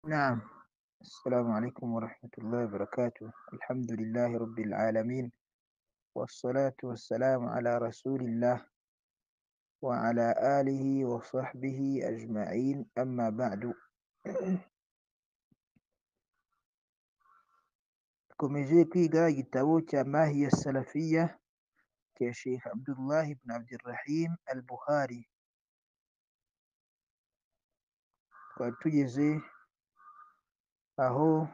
نعم السلام عليكم ورحمة الله وبركاته الحمد لله رب العالمين والصلاة والسلام على رسول الله وعلى آله وصحبه أجمعين أما بعد dukomeje kwiga igitabo cya mahiya salafiya cya sheikh abdullahi ibn abdirahim al buhari twari tugeze aho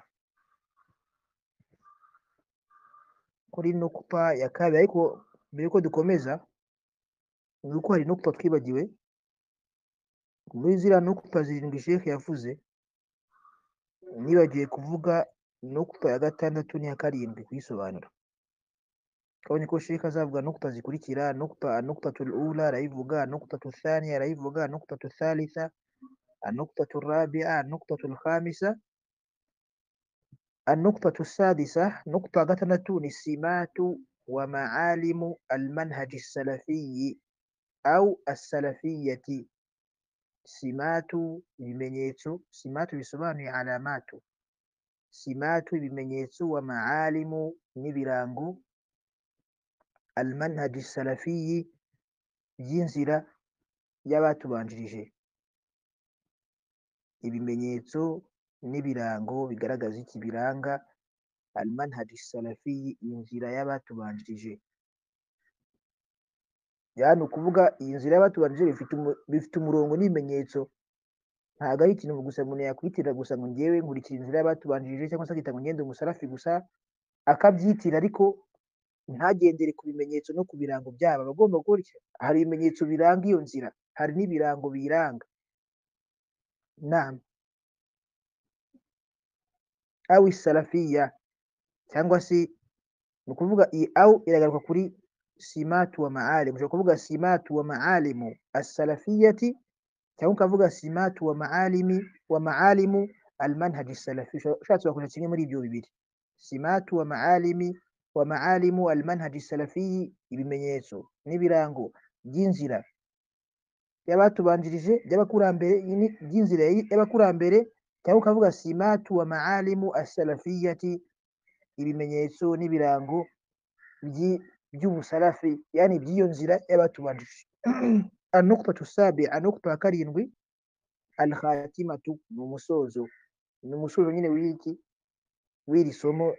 kuri nukupa ya kabiri ariko mbere yuko dukomeza ni uko hari nukupa twibagiwe muri ziriya nukupa zirindwi sheikh yavuze nibagiwe kuvuga nukupa ya gatandatu n'iya karindwi kuyisobanura kabonye ko sheikh azavuga nukupa zikurikira nukupa anukutatul ula arayivuga anukutatu thaniya arayivuga anukutatu thalitha anukutatu rabia anukutatu khamisa النقطة السادسة نقطة غتنتون السمات ومعالم المنهج السلفي أو السلفية سمات بمنيتو سمات بسبان علامات سمات بمنيتو ومعالم نبرانغو المنهج السلفي ينزل يباتو بانجريجي ibimenyetso n'ibirango bigaragaza iki biranga almanhadi salafi iyi nzira y'abatubanjirije yani ukuvuga iyi nzira y'abatubanjirije bifite umurongo n'ibimenyetso ntabwo ari ikintu gusa umuntu yakwitirira gusa ngo ngewe nkurikira inzira y'abatubanjirije cyangwa se akita ngo ngende umusarafi gusa akabyitira ariko ntagendere ku bimenyetso no ku birango byabo aba agomba gukora iki hari ibimenyetso biranga iyo nzira hari n'ibirango biyiranga nama awi salafiya cyangwa se ni ukuvuga iyi awu iragaruka kuri simatu wa maalimu ushobora kuvuga simatu wa maalimu asalafiyati cyangwa ukavuga simatu wa maalimi wa maalimu almanhaji salafi ushatse wakoresha kimwe muri ibyo bibiri simatu wa maalimi wa maalimu almanhaji salafi ibimenyetso n'ibirango by'inzira y'abatubanjirije by'abakurambere by'inzira y'abakurambere cyangwa ukavuga simatu wa maalimu asalafiyati ibimenyetso n'ibirango by'ubusarafi yani by'iyo nzira y'abatubanjije anukutatu sabi anukta ya karindwi alkhatimatu ni umusozo ni umusozo nyine w'iki w'iri somo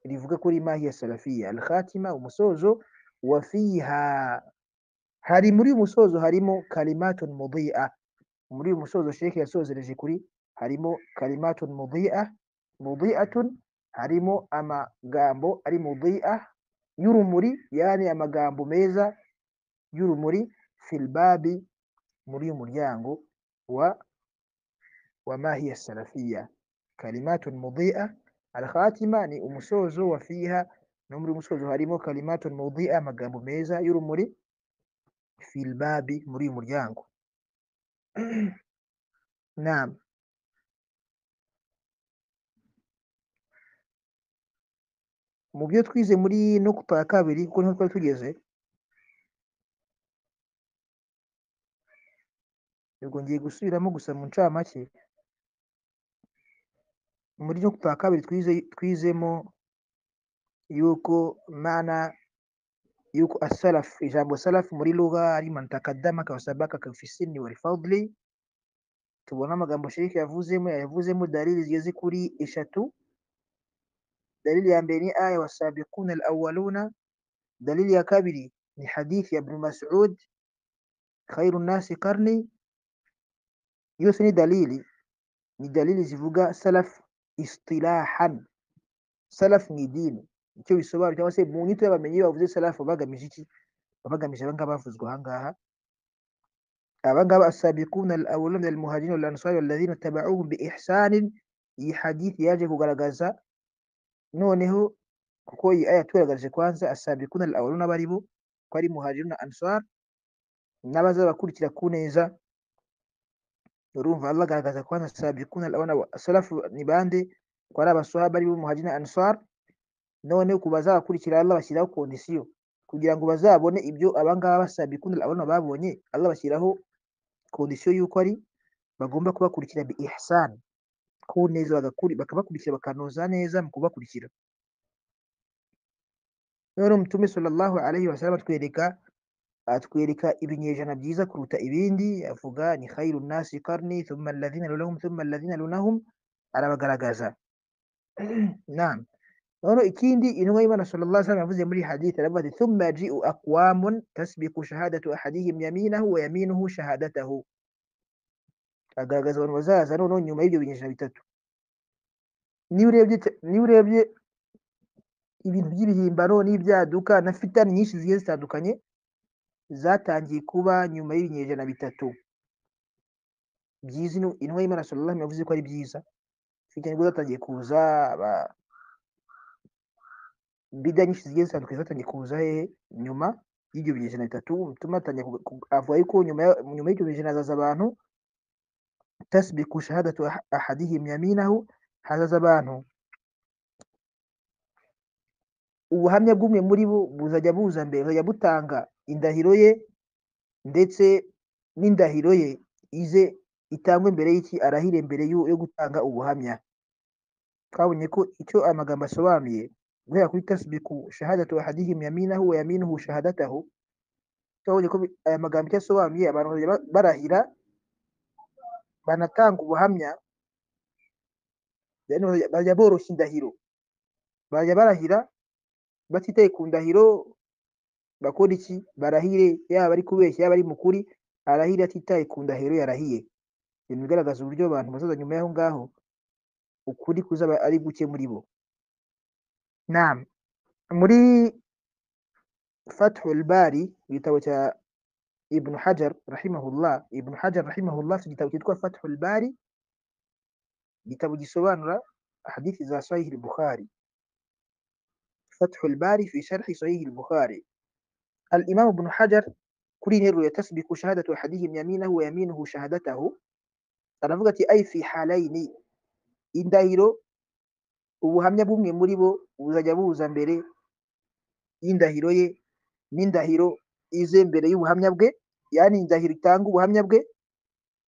rivuga kuri mahi ya salafiya alkhatima umusozo wa fiha hari muri uyu musozo harimo kalimatun mudia muri uyu musozo sheke yasozereje kuri harimo kalimatun mudia mudiatun harimo amagambo ari mudia y'urumuri yani amagambo meza y'urumuri filbabi muri uyu muryango wa wa mahiya salafiya kalimatun mudia alkhatima ni umusozo wa fiha no muri umusozo harimo kalimatun mudia amagambo meza y'urumuri filbabi muri uyu muryango naam mu byo twize muri nukupa ya kabiri kuko niho twari tugeze ubwo ngiye gusubiramo gusa mu ncamake muri nukupa ya kabiri twize twizemo yuko mana yuko asalaf ijambo salaf muri lugha ari man takaddama ka sabaka ka fi sinni wal fadli tubona amagambo shiriki yavuzemo yavuzemo dalili zigeze kuri eshatu dalili ya mbili ni aya wasabiquna alawwaluna dalili ya kabili ni hadithi ya ibn mas'ud khairu nasi karni yose ni dalili ni dalili zivuga salaf istilahan salaf ni dini icyo bisobanura cyangwa se mu nyito y'abamenyi bavuze salaf bagamije iki bagamije abangaba bavuzwe ahangaha abangaba asabiquna alawwaluna min almuhajirin walansari walladhina tabauhum biihsanin iyi hadithi yaje kugaragaza noneho kuko iyi aya tugaragaje kwanza asabiquna al-awwaluna bari bo ko ari muhajiruna ansar n'abazabakurikira ku neza urumva Allah agaragaza kwanza asabiquna al-awwaluna salafu ni bande ko ari abasahaba bari bo muhajiruna ansar noneho ku bazabakurikira Allah bashyiraho condition kugira ngo bazabone ibyo abangaba basabiquna al-awwaluna babonye Allah bashyiraho condition yuko ari bagomba kubakurikira bi ihsan ku neza bakabakurikira bakanoza neza mu kubakurikira rero mutume sallallahu alaihi wasallam atwereka atwereka ibinyejana byiza kuruta ibindi avuga ni khairu nasi qarni thumma alladhina lunahum thumma alladhina lunahum arabagaragaza naam noneho ikindi intumwa y'imana sallallahu alaihi wasallam yavuze muri hadith aravuga ati thumma ji'u aqwamun tasbiqu shahadatu ahadihim yaminahu wa yaminuhu shahadatahu agaragaza abantu bazaza noneho nyuma y'ibyo binyejana bitatu niba urebye niba urebye ibintu by'ibihimbano n'ibyaduka na fitani nyinshi zigiye zitandukanye zatangiye kuba nyuma y'ibinyejana bitatu byiza intumwa y'imana sallallahu yavuze ko ari byiza fitani nibwo zatangiye kuza aba bida nyinshi zigiye zitandukanye zatangiye kuza hehe nyuma y'ibyo binyejana bitatu bituma atangiye avuga yuko nyuma nyuma y'ibyo binyejana hazaza abantu tasbiku shahadatu ahadihim yaminahu hazaza abantu ubuhamya bw'umwe muri bo buzajya buza mbere buzajya butanga indahiro ye ndetse n'indahiro ye ize itangwe mbere y'iki arahire mbere yo gutanga ubuhamya twabonye ko icyo amagambo asobanuye guhera kuri tasbiku shahadatu ahadihim yaminahu wa yaminuhu shahadatahu twabonye ko aya magambo icyo asobanuye abantu barahira banatanga ubuhamya bajya boroshya indahiro bajya barahira batitaye ku ndahiro bakora iki barahire yaba ari kubeshya yaba ari mu kuri arahire atitaye ku ndahiro yarahiye ibintu bigaragaza uburyo abantu bazaza nyuma y'aho ngaho ukuri kuzaba ari guke muri bo naam muri fathul bari igitabo cya ibn hajar rahimahullah ibn hajar rahimahullah afite igitabo cyitwa fathul bari igitabo gisobanura hadithi za sahihi al-bukhari fathul bari fi sharhi sahihi al-bukhari al-imam ibn hajar kuri interuro ya tasbiku shahadatu ahadihim yaminahu wa yaminuhu shahadatahu aravuga ati ay fi halaini indahiro ubuhamya bumwe muri bo buzajya buza mbere y'indahiro ye n'indahiro ize mbere y'ubuhamya bwe yani indahiro itanga ubuhamya bwe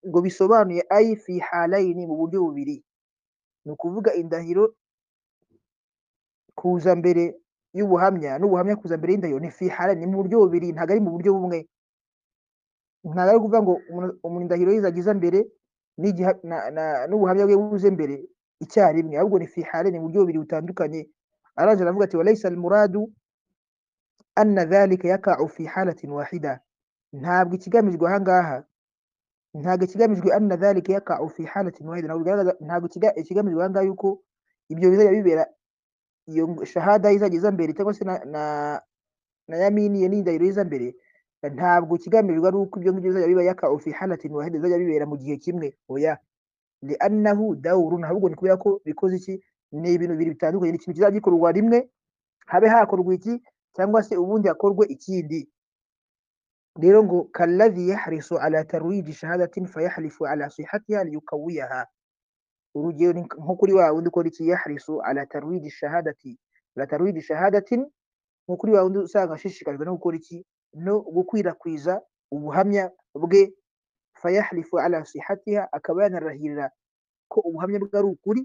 ngo bisobanuye ayi fi halayini mu buryo bubiri ni ukuvuga indahiro kuza mbere y'ubuhamya n'ubuhamya kuza mbere y'indahiro ni fi halayini mu buryo bubiri ntabwo ari mu buryo bumwe ntabwo ari ukuvuga ngo umuntu indahiro ye izagiza mbere n'ubuhamya bwe buze mbere icyarimwe ahubwo ni fi halayini mu buryo bubiri butandukanye aranje aravuga ati walaysa al-muradu anna dhalika yaka'u fi halatin wahida ntabwo ikigamijwe ahangaha ntabwo ikigamijwe anna dhalika yaka'u fi halatin wahida ntabwo bigaragaza ntabwo ikigamijwe ahangaha yuko ibyo bizajya bibera iyo shahada izajya iza mbere cyangwa se na na, na yamini ye n'indahiro iza mbere ntabwo ikigamijwe ari uko ibyo ngibyo bizajya biba yaka'u fi halatin wahida bizajya bibera mu gihe kimwe oya li'annahu dawrun ahubwo ni kubera ko bikoze iki ni ibintu bibiri bitandukanye ni ikintu kizajya gikorwa rimwe habe hakorwa iki cyangwa se ubundi hakorwe ikindi rero ngo kalladhi yahrisu ala tarwiji shahadatin fayahlifu ala sihatiha liyukawiyaha urugero ni nko kuri wa wundi ukora iki yahrisu ala tarwiji shahadati ala tarwiji shahadatin nko kuri wa wundi usanga ashishikajwe no gukora iki no gukwirakwiza ubuhamya bwe fayahlifu ala sihatiha akaba yanarahirira ko ubuhamya bwe ari ukuri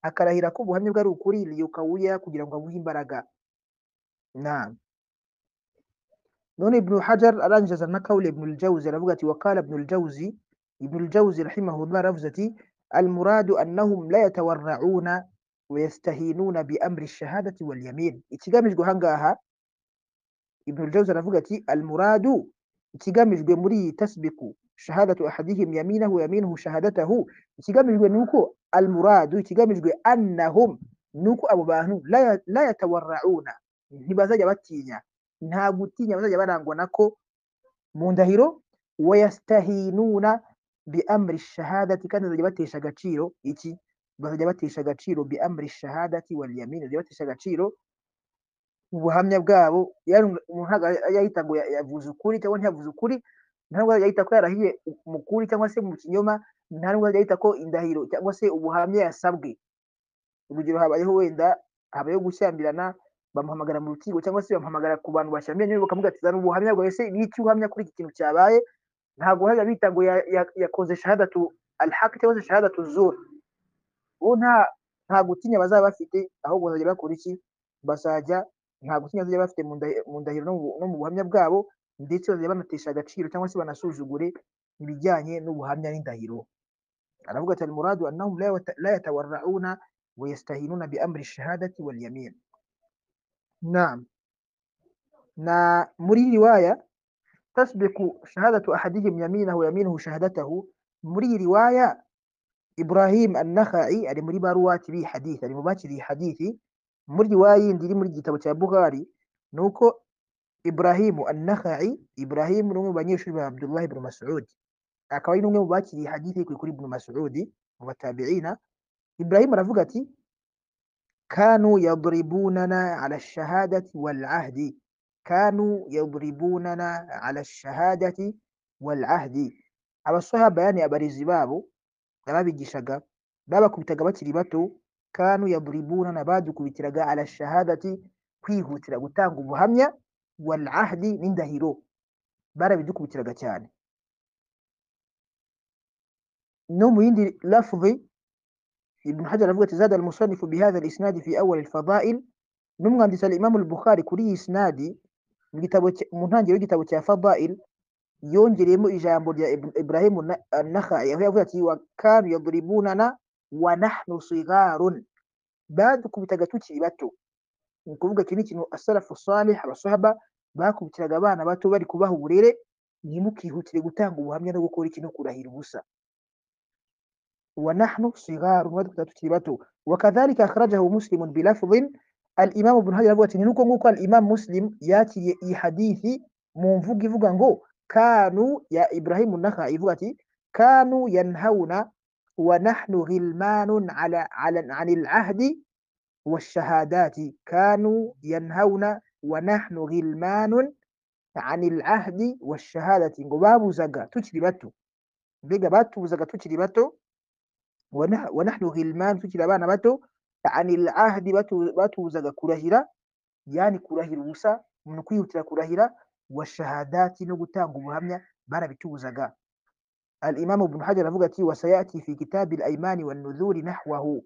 akarahira ko ubuhamya bwe ari ukuri liyukawiyaha kugira ngo abuhe imbaraga نعم نون ابن حجر الأنجز النكول ابن الجوزي رفقتي وقال ابن الجوزي ابن الجوزي رحمه الله رفزتي المراد أنهم لا يتورعون ويستهينون بأمر الشهادة واليمين اتقامش قهنقاها ابن الجوزي رفقتي المراد اتقامش قمري تسبق شهادة أحدهم يمينه ويمينه شهادته اتقامش قنوكو المراد اتقامش أنهم نوكو أبو باهنو لا لا يتورعون ntibazajya batinya nta gutinya bazajya barangwa nako mu ndahiro wayastahinuna bi amri shahadati kandi bazajya batesha agaciro iki bazajya batesha agaciro bi amri shahadati wal yamin bazajya batesha agaciro ubuhamya bwabo yani umuntu yahita ngo yavuze ukuri cyangwa ntiyavuze ukuri nta nubwo yahita ko yarahiye mu kuri cyangwa se mu kinyoma nta nubwo yahita ko indahiro cyangwa se ubuhamya yasabwe urugero habayeho wenda habayeho gushyambirana bamuhamagara mu rukiko cyangwa se bamuhamagara ku bantu bashyamye bakamubwira ati zana ubuhamya bwawe se n'icyo uhamya kuri iki kintu cyabaye ntabwo hajya bita ngo yakoze shahadatu alhaq cyangwa se shahadatu zur nta nta gutinya bazaba bafite ahubwo bazajya bakora iki bazajya nta gutinya bazajya bafite mu ndahi- mu ndahiro no mu- no mu buhamya bwabo ndetse bazajya banatesha agaciro cyangwa se banasuzugure ibijyanye n'ubuhamya n'indahiro aravuga ati almuradu annahum la yata- la yatawarrauna wa yastahinuna bi amri shahadati wal yamin naam na muri iyi riwaya tasbiku shahadatu ahadihim yaminahu yaminuhu shahadatahu muri iyi riwaya Ibrahim an-Nakhai ari muri baruwati bi hadith ari mu bakiriye hadithi muri riwaya yindi iri muri igitabo cya Bukhari nuko Ibrahimu an-Nakhai Ibrahim ni umwe mu banyeshuri ba Abdullah ibn Mas'ud akaba ari n'umwe mu bakiriye hadithi kuri kuri ibn Mas'ud mu batabi'ina Ibrahim aravuga ati kanu yadribunana ala ash-shahadati wal 'ahdi kanu yadribunana ala shahadati wal ahdi abasahaba yani abarezi babo nababigishaga babakubitaga bakiri bato kanu yadribunana badukubitiraga ala shahadati kwihutira gutanga ubuhamya wal ahdi n'indahiro barabidukubitiraga cyane no mu yindi lafzi ibn hajar aravuga ati zada almusannifu bihadha alisnadi fi awwal alfadail n'umwanditsi al-imamu al-bukhari kuri iyi isnadi mu gitabo cya- mu ntangiriro y'igitabo cya Fadail yongereyemo ijambo rya Ibn- Ibrahimu na- an-Nakhai aho yavuze ati wa kanu yadribunana wa nahnu sigarun badukubitaga tukiri bato ni ukuvuga iki ni ikintu asalafu salih abasahaba bakubitiraga abana bato bari kubaha uburere ntimukihutire gutanga ubuhamya no gukora iki no kurahira ubusa ونحن صغار وتتبته وكذلك أخرجه مسلم بلفظ الإمام ابن حجر أبوة ننكو نكو الإمام مسلم ياتي إي حديثي منفوق فوقانغو كانوا يا إبراهيم النخعي فوقتي كانوا ينهون ونحن غلمان على, على عن العهد والشهادات كانوا ينهون ونحن غلمان عن العهد والشهادة ngo babuzaga tukiri bato mbega batubuzaga tukiri bato wana- wanahnu ghilman tukiri abana bato anil ahdi batu- batubuzaga kurahira yani kurahira ubusa umuntu kwihutira kurahira washahadati no gutanga ubuhamya barabitubuzaga alimamu ibnu hajar aravuga ati wasayati fi kitabi alaimani wannudhuri nahwahu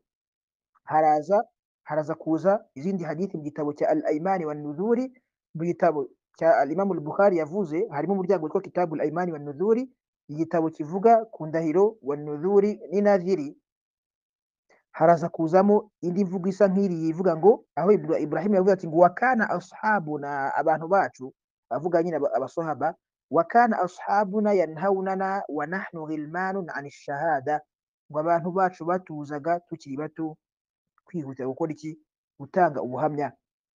haraza haraza kuza izindi hadithi mu gitabo cya alaimani wannudhuri mu gitabo cya alimamu al-bukhari yavuze harimo umuryango witwa kitabu alaimani wannudhuri igitabo kivuga ku ndahiro wannudhuri n'inadhiri haraza kuzamo indi mvugo isa nk'iri ivuga ngo aho Ibra- Ibrahim yavuze ati ngo wakana ashabuna abantu bacu avuga nyine aba- abasahaba wakana ashabuna yanhaunana wa nahnu ghilmanun an shahada ngo abantu bacu batuzaga tukiri bato kwihutira gukora iki gutanga ubuhamya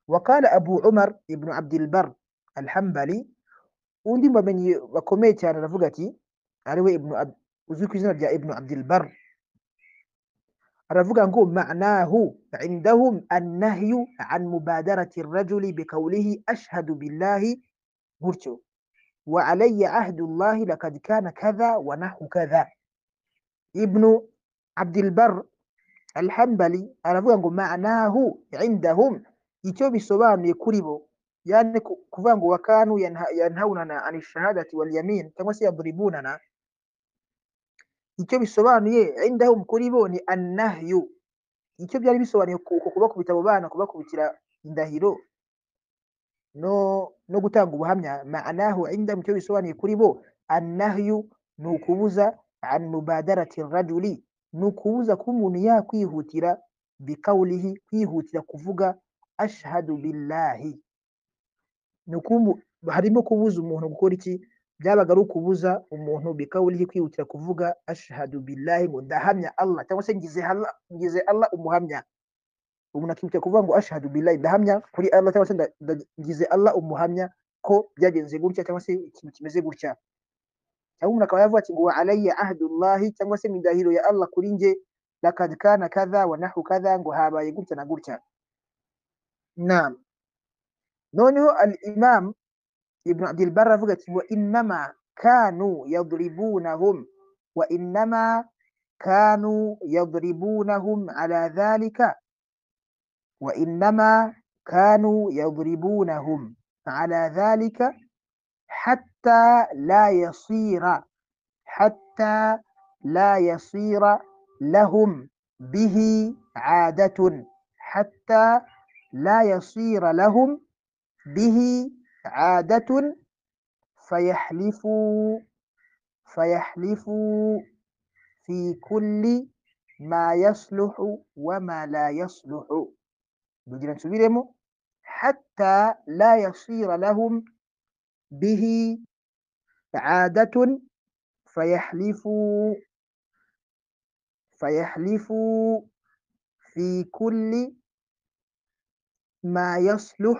wakala Abu Umar ibn Abdul Bar al-Hanbali undi mu bamenyi bakomeye cyane aravuga ati ariwe ibn Ab- uzwi ku izina rya ibn Abdul Bar aravuga ngo ma'nahu indahum annahyu an mubadarati rajuli biqawlihi ashhadu billahi gutyo wa alayya ahdu llahi laqad kana kadha wa nahu kadha ibnu abdilbar alhambali aravuga ngo ma'nahu indahum icyo bisobanuye kuri bo yani ku- kuvuga ngo wakanu yanhawunana an shahadati wal yamin cyangwa se yadribunana icyo bisobanuye indahum kuri bo ni annahyu icyo byari bisobanuye ku- uko kubakubita abo bana kubakubitira indahiro no no gutanga ubuhamya ma'anahu inda icyo bisobanuye kuri bo annahyu ni ukubuza an mubadarati rajuli ni ukubuza kuba umuntu yakwihutira bikawulihi kwihutira kuvuga ashhadu billahi ni ukumu- harimo kubuza umuntu gukora iki byabaga ari ukubuza umuntu bikawulihi kwihutira kuvuga ashhadu billahi ngo ndahamya Allah cyangwa se ngize Allah ngize Allah umuhamya umuntu akihutira kuvuga ngo ashhadu billahi ndahamya kuri Allah cyangwa se nda- ndagize Allah umuhamya ko byagenze gutya cyangwa se ikintu kimeze gutya cyangwa umuntu akaba yavuga ati ngo wa alayya ahdullahi cyangwa se indahiro ya Allah kuri nge lakad kana kadha wa nahu kadha ngo habaye gutya na gutya naam noneho al-imam ibn abdul barr avuga ati wa innama kanu yadribunahum wa innama kanu yadribunahum ala dhalika وإنما كانوا يضربونهم على ذلك حتى لا يصير حتى لا يصير لهم bihi adatun hatta la yasira lahum bihi adatun fayahlifu fayahlifu fi kulli ma yasluhu wa ma la yasluhu dugira nsubiremo hatta la yasira lahum bihi عادة فيحلفوا فيحلفوا في كل ما يصلح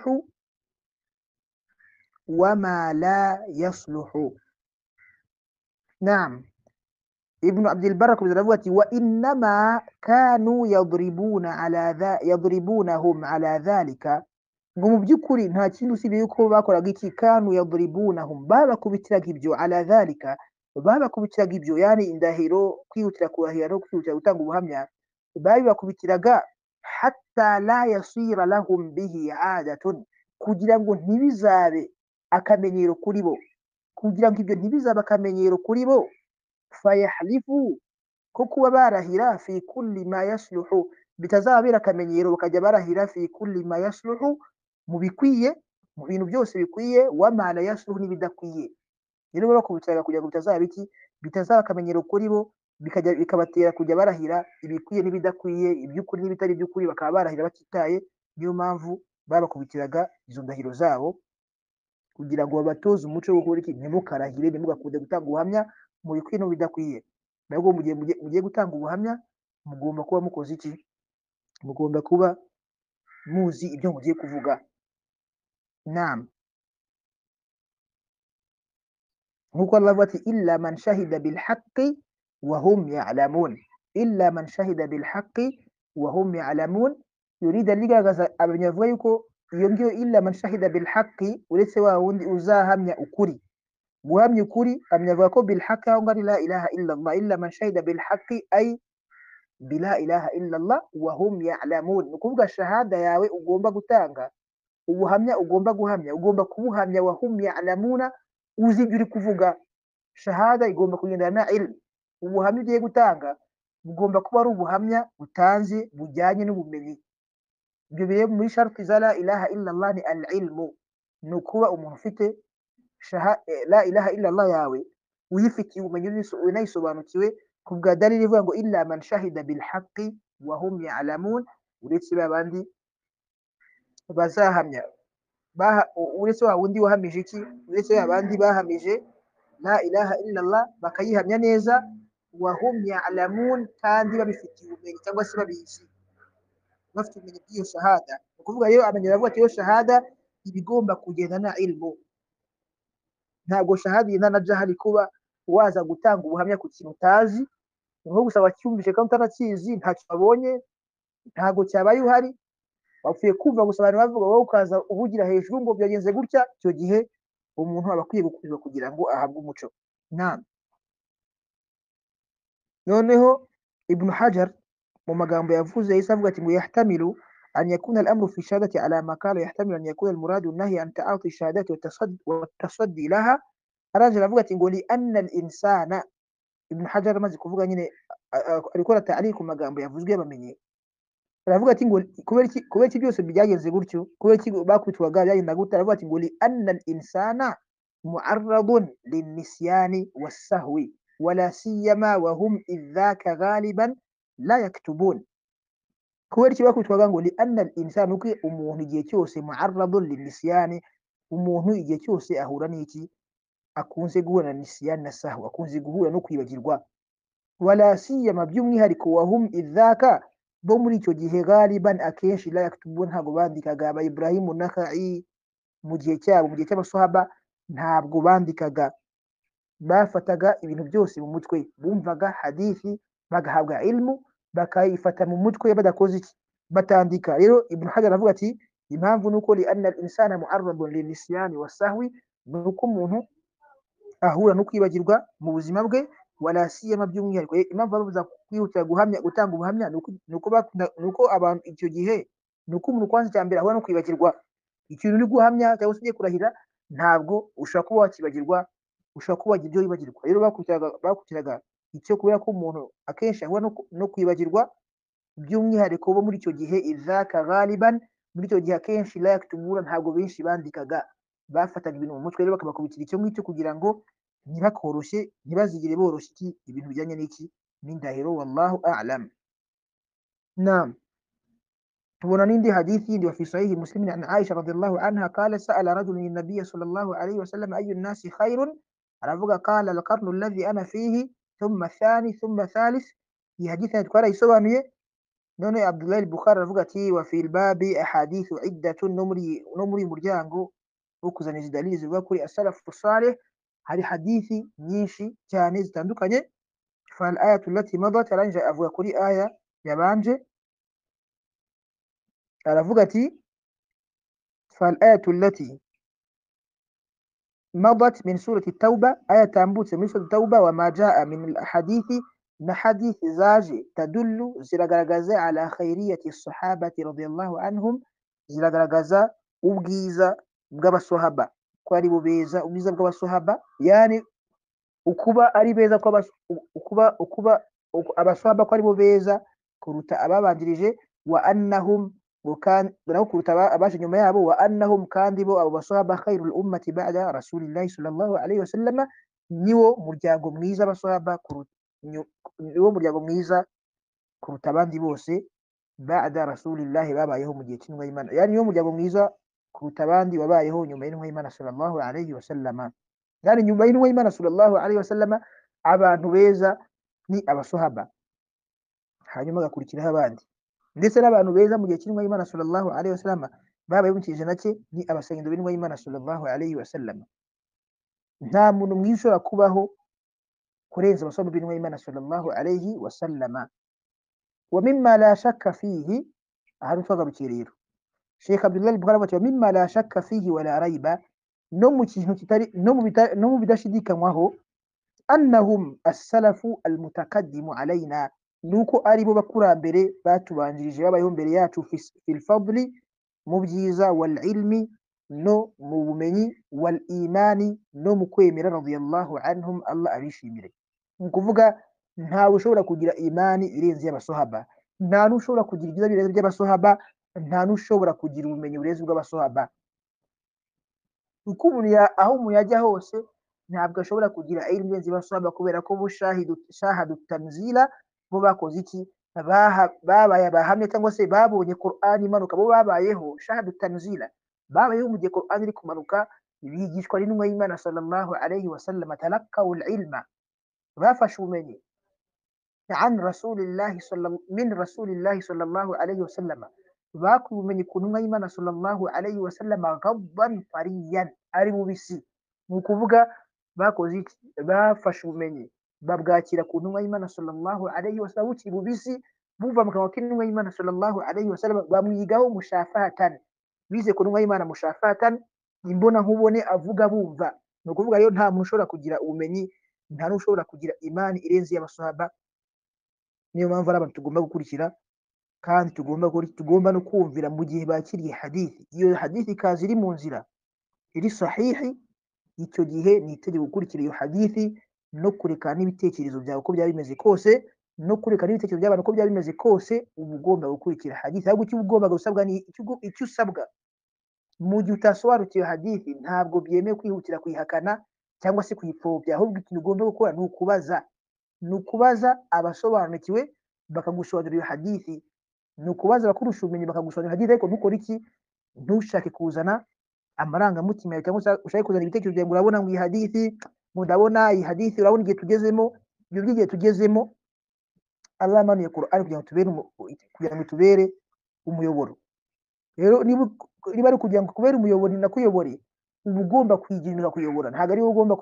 وما لا يصلح نعم ابن عبد البر بالرواية وإنما كانوا يضربون على ذا يضربونهم على ذلك ngo mu by'ukuri nta kindi usibye yuko bakoraga iki kanu yadribunahum babakubitiraga ibyo ala dhalika babakubitiraga ibyo yani indahiro kwihutira kurahira no kwihutira gutanga ubuhamya babibakubitiraga hatta la yasira lahum bihi adatun kugira ngo ntibizabe akamenyero kuri bo kugira ngo ibyo ntibizabe akamenyero kuri bo fayahlifu ko kuba barahira fi kulli ma yasluhu bitazababera akamenyero bakajya barahira fi kulli ma yasluhu mu bikwiye mu bintu byose bikwiye wamana yasuhu n'ibidakwiye rero baba bakubitiraga kugira ngo bitazaba iki bitazaba akamenyero kuri bo bikajya bikabatera kujya barahira ibikwiye n'ibidakwiye iby'ukuri n'ibitari iby'ukuri bakaba barahira batitaye niyo mpamvu babakubitiraga izo ndahiro zabo kugira ngo babatoze umuco wo gukora iki ntimukarahire ntimugakunde gutanga ubuhamya mu bikwiye no bidakwiye nabwo mu gihe mugiye gutanga ubuhamya mugomba kuba mukoze iki mugomba kuba muzi ibyo mugiye kuvuga نعم نقول الله إلا من شهد بالحق وهم يعلمون إلا من شهد بالحق وهم يعلمون يريد اللي غزا abavuga yuko iyo ngiyo illa man shahida bil haqqi uretse wa wundi uzahamya ukuri guhamya ukuri amnyavuga ko bil haqqi aho ngari la ilaha illa Allah illa man shahida bil haqqi ay bila ilaha illa Allah wa hum ya'lamun ukuvuga shahada yawe ugomba gutanga ubuhamya ugomba guhamya ugomba kubuhamya wahum ya'lamuna uzi ibyo uri kuvuga shahada igomba kugendana na ilmu ubuhamya ugiye gutanga bugomba kuba ari ubuhamya butanze bujyanye n'ubumenyi ibyo biri muri sharti za la ilaha illa Allah ni al ilmu ni ukuba umuntu ufite la ilaha illa Allah yawe uyifitiye ubumenyi unayisobanukiwe ku bwa dalili ivuga ngo illa man shahida bil haqqi wa hum ya'lamun uretse babandi bazahamya uretse wa wundi wahamije iki uretse abandi bahamije la ilaha illallah bakayihamya neza wahum ya'lamun kandi babifitiye ubumenyi cyangwa se babizi bafite ubumenyi bw'iyo shahada ni ukuvuga rero abanyarwanda bavuga ati iyo shahada iba igomba kugendana na ilmu ntabwo shahada igendana na jahari kuba waza gutanga ubuhamya ku kintu utazi ni nko gusa wacyumvise kandi utanakizi ntacyo wabonye ntabwo cyabaye uhari wapfuye kumva gusa abantu bavuga wowe ukaza uvugira hejuru ngo byagenze gutya icyo gihe umuntu aba akwiye gukurizwa kugira ngo ahabwe umuco nama noneho ibnu hajar mu magambo yavuze yahise avuga ati ngo yahtamilu an yakuna al-amru fi shahadati ala ma qala yahtamilu an yakuna al-muradu an-nahy an ta'ati shahadati wa tasaddi laha arajara avuga ati ngo li anna al-insana ibnu hajar amaze kuvuga nyine arikora ta'liq ku magambo yavuzwe yabamenye aravuga ati ngo kubera iki kubera iki byose byagenze gutyo kubera iki bakubitwaga byagenda gutya aravuga ati ngo li anna al insana mu'arradun linisyani was-sahwi wala siyama wa hum idhaka ghaliban la yaktubun kubera iki bakubitwaga ngo li anna al insana uko umuntu igihe cyose mu'arradun linisyani umuntu igihe cyose ahura n'iki akunze guhura na nisyani na sahwa akunze guhura no kwibagirwa wala siyama by'umwihariko wa hum idhaka bo muri icyo gihe gariban akenshi la yaktubun ntabwo bandikaga aba Ibrahim Nakhai mu gihe cyabo mu gihe cy'abasahaba ntabwo bandikaga bafataga ibintu byose mu mutwe bumvaga hadithi bagahabwa ilmu bakayifata mu mutwe badakoze iki batandika rero Ibn Hajar avuga ati impamvu nuko li anna al-insana mu'arradun linisyani wasahwi nuko umuntu ahura no kwibagirwa mu buzima bwe wala siyama by'umwihariko impamvu babuza kwihutira guhamya gutanga ubuhamya nuko nuko abantu icyo gihe nuko umuntu kwanza cya mbere ahura no kwibagirwa ikintu uri guhamya cyangwa se ugiye kurahira ntabwo ushobora kuba wakibagirwa ushobora kuba wagira ibyo wibagirwa rero bakubitiraga icyo kubera ko umuntu akenshi ahura no kwibagirwa by'umwihariko bo muri icyo gihe izaka ghaliban muri icyo gihe akenshi la yaktumura ntabwo benshi bandikaga bafataga ibintu mu mutwe rero bakabakubitira icyo ngicyo kugira ngo ntibakoroshye ntibazigere boroshya iki ibintu bijyanye n'iki n'indahiro wallahu a'lam naam tubona n'indi hadithi yindi wa fi sahihi muslimin an aisha radiyallahu anha qala sa'ala rajulun an-nabiy sallallahu alayhi wa sallam ayu an-nasi khairun aravuga qala al-qarnu alladhi ana fihi thumma thani thumma thalith iyi hadithi twarayisobanuye none Abdullah Bukhari aravuga ati wa fil babi ahadithu iddatun no muri no muri muryango wo kuzaniza dalili zivuga kuri as-salafu salih hari hadithi nyinshi cyane zitandukanye fal ayatu allati madat aranje avuga kuri aya yabanje aravuga ati fal ayatu allati madat min surati at-tauba aya tambutse muri surati at-tauba wa ma jaa min al-ahadithi na hadithi zaje tadullu ziragaragaza ala khairiyati sahabati radiyallahu anhum ziragaragaza ubwiza bw'abasahaba ko ari bubeza ubwiza bw'abasahaba yani ukuba ari beza ko ukuba ukuba abasahaba ko ari bubeza kuruta ababanjirije wa annahum nabo kuruta abaje nyuma yabo wa annahum kandi bo abo basahaba khairul ummati ba'da rasulillahi sallallahu alayhi wasallama niwo muryango mwiza abasahaba kuruta niwo muryango mwiza kuruta abandi bose ba'da rasulillahi babayeho mu gihe cy'intumwa y'Imana yani niwo muryango mwiza kuruta abandi wabayeho nyuma y'intumwa y'Imana sallallahu alayhi wa sallama yani nyuma y'intumwa y'Imana sallallahu alayhi wa sallama abantu beza ni abasahaba hanyuma agakurikiraho abandi ndetse n'abantu beza mu gihe cy'intumwa y'Imana sallallahu alayhi wa sallama babayeho mu kijana cye ni abasengendo b'intumwa y'Imana sallallahu alayhi wa sallama nta muntu mwiza ushobora kubaho kurenza abasoma b'intumwa y'Imana sallallahu alayhi wa sallama wa mimma la shakka fihi ahantu twagarukira rero Sheikh Abdullah al-Bukhari wa mimma la shakka fihi wa la rayba no mu kintu kitari no mu no mu bidashidikanywaho annahum as-salafu al-mutakaddimu alayna nuko ari bo bakurambere batubanjirije babayeho mbere yacu fil fadli mu byiza wal ilmi no mu bumenyi wal imani no mu kwemera radiyallahu anhum Allah abishimire ni ukuvuga ntawe ushobora kugira imani irenze y'abasohaba nta n'ushobora kugira ibyiza birenze by'abasohaba nta n'ushobora kugira ubumenyi burenze bw'abasohaba uko umuntu aho umuntu yajya hose ntabwo ashobora kugira ilmu irenze y'abasohaba kubera ko bo shahadu tanzila bo bakoze iki babaye abahamya cyangwa se babonye Qur'an imanuka bo babayeho shahadu tanzila babayeho mu gihe Qur'an iri kumanuka bigishwa n'intumwa y'Imana sallallahu alayhi wa sallam talakkaw al-ilma bafashe ubumenyi an rasulillahi min rasulillahi sallallahu alayhi wa sallam bakuye ubumenyi ku ntumwa y'Imana sallallahu alayhi wa sallam ghadban fariyan ari bubisi ni ukuvuga bakoze iki bafashe ubumenyi babwakira ku ntumwa y'Imana sallallahu alayhi wa sallam bukiri bubisi bumva mu kanwa k'intumwa y'Imana sallallahu alayhi wa sallam bamwigaho mushafahatan bize kunwa y'Imana mushafatan imbona nkubone avuga bumva no kuvuga rero nta muntu ushobora kugira ubumenyi nta n'ushobora kugira imani irenze y'abasahaba niyo mpamvu ari abantu tugomba gukurikira kandi tugomba tugomba no kumvira mu gihe bakiriye hadithi iyo hadithi ikaza iri mu nzira iri sahihi icyo gihe ni itegeko gukurikira iyo hadithi no kureka n'ibitekerezo byawe uko byaba bimeze kose no kureka n'ibitekerezo by'abantu uko byaba bimeze kose uba ugomba gukurikira hadithi ahubwo icyo ugomba gusabwa ni icyo usabwa mu gihe utasobanukiwe hadithi ntabwo byemewe kwihutira kuyihakana cyangwa se kuyipfobya ahubwo ikintu ugomba gukora ni ukubaza ni ukubaza abasobanukiwe bakagusobanurira iyo hadithi ni ukubaza abakurusha ubumenyi bakagusobanurira hadithi ariko ntukore iki ntushake kuzana amarangamutima yawe cyangwa ushake kuzana ibitekerezo byawe urabona ngo iyi hadithi ndabona iyi hadithi urabona igihe tugezemo ibyo by'igihe tugezemo Allah amanuye Qur'an kugira ngo tubere kugira ngo tubere umuyoboro rero niba ari kugira ngo kubera umuyoboro nakuyobore uba ugomba kwigira kuyobora ntabwo ari wowe ugomba